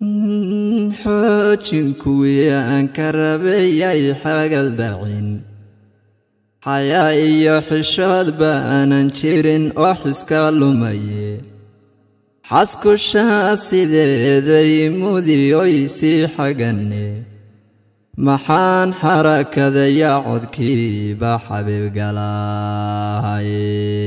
xoojin kuwii aan ka rabayay xagal dacin xayaa iyo xishood baanan jirin oo xiska lumaye xaskushaa sideeday mudiyoy sii xaganne maxaan xarakadayaa codkiiba xabiib galaaye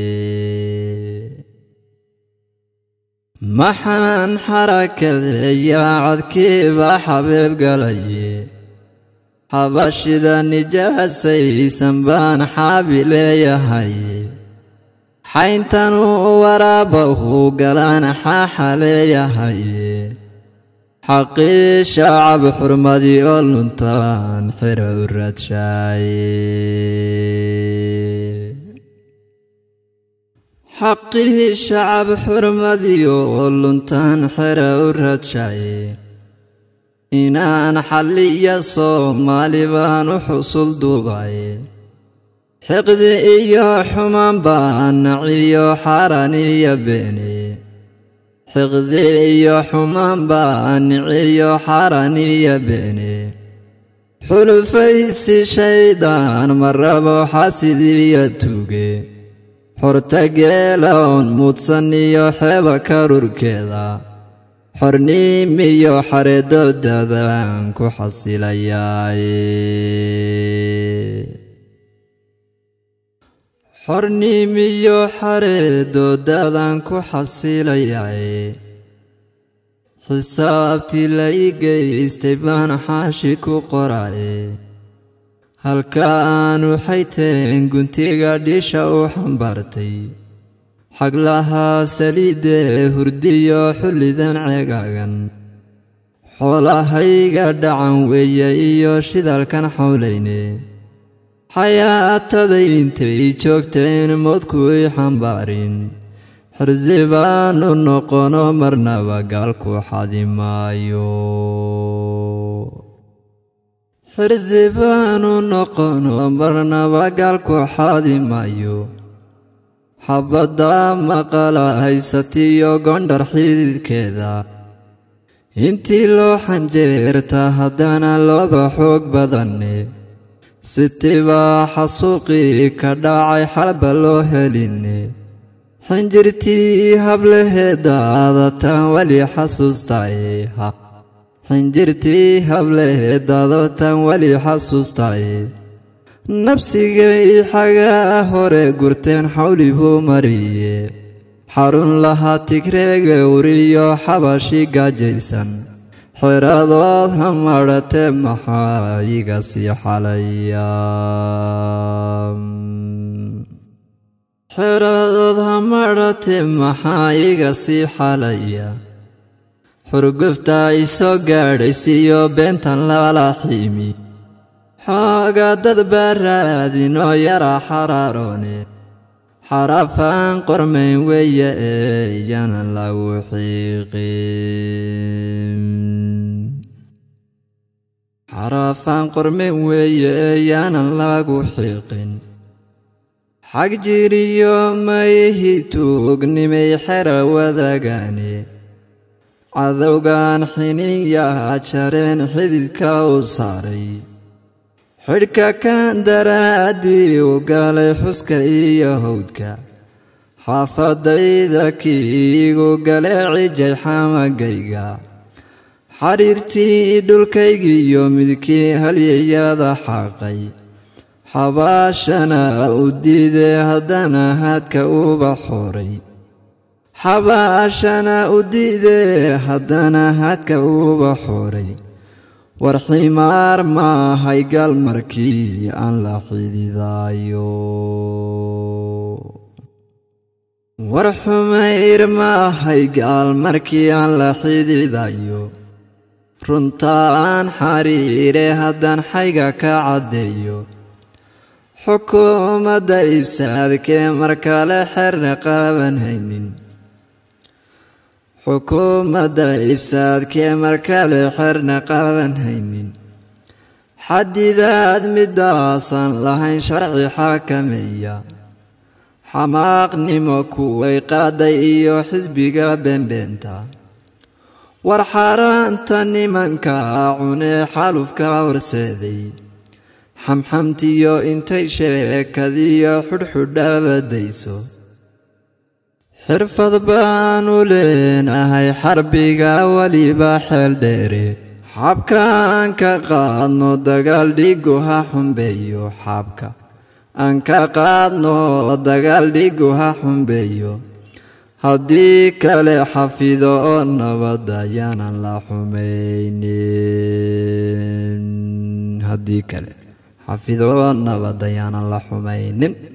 maxaan xarakadayaa codkiiba xabiib galaye xabashida nijaasaysan baan xaabi leeyahay xayntanu waraabahu galaan xaaxa leeyahay xaqii shacab xurmadii oo luntaan xira u raadshaye xaqii shacab xurmadii oo luntaan xira u raadshaye inaan xalliya soomaali baan u xusul duubay xiqdi iyo xumaan baan naciyo xaaraan iyo beene xiqdi iyo xumaan baan niciyo xaaraan iyo beene xulufaysi shaydaan ma rabo xasidiyo tuuge xorta geeloon muudsan iyo xeeba karurkeeda xorniimiyo xareedoodadaan ku xasilayaaye xorniimiyo xareedoodadaan ku xasilayaaye xisaabtii la ii geystay baan xaashi ku qoraye halka aanu xayteen guntiga dhisha u xambaartay xaglahaa saliidee hurdiyo xullidan ceegaagan xoolahayga dhacan weeye iyo shidalkan xawlayne xayaataday intay joogteen moodku i xambaarin xirsi baanu noqono marnaba gaalku xadi maayo xirsi baanu noqono marnaba gaalku xadi maayo xabadda maqala haysatiyo gondhar xididkeeda intii loo xanjeerta haddana looba xoog badanne sitibaa xasuuqii ka dhacay xalba loo helinne xinjirtii hableheedaadataan weli xasuustaye xinjirtii hableheedaadataan weli xasuustaye nabsigay xagaa hore gurteen xawli buu mariye xarun lahaa tigreega wriyo xabashi gaajaysan xeradood ha madhatee maxaa iga sii xalaya xeradood ha madhatee maxaa iga sii xalaya xurgufta isoo gaadhaysiiyo beentan lala xiimi xoogaa dad baa raadinoo yara xaraaroone xarafaan qormayn weeye ee iyana lagu xiiqin xarafaan qormayn weeye ee yaanan lagu xiiqin xag jiriyo mayhi tuugnimay xera wadaagaane cadowgan xiniyaa jareen xididka u saaray xidhka kan daraaddii u galay xuska iyo howdka xaafadayda kiigu gale cijay xamagayga xariirtii dhulkaygiiyo midkii halyayada xaaqay xabaashana u diidee haddana haadka uba xoray xabaashana u diidee haddana haadka uba xoray war ximaar maahay gaal markii aan la xididaayo war xumayr maahay gaal markii aan la xididayo runtaan xariire haddaan xayga ka caddeeyo xukuumadda ibsaadkee markale xerna qaaban haynin xukuumadda ifsaadkee markale xerna qaaban haynin xadidaad midaasan lahayn sharci xaakameeya xamaaqnimo kuway qaaday iyo xisbiga beenbeenta war xaaraanta nimanka cunee xalufka horseeday xamxamtiyo intay sheekadiyo xudhxudhabadayso xirfad baanu leenahay xarbiga weliba xeel dheere xabkaan ka qaadno dagaal dhigu ha xumbeeyo xaabka aan ka qaadno dagaal dhigu ha xumbeeyo haddii kale xafido oo nabad ayaanan la xumaynin haddii kale xafido oo nabad ayaanan la xumaynin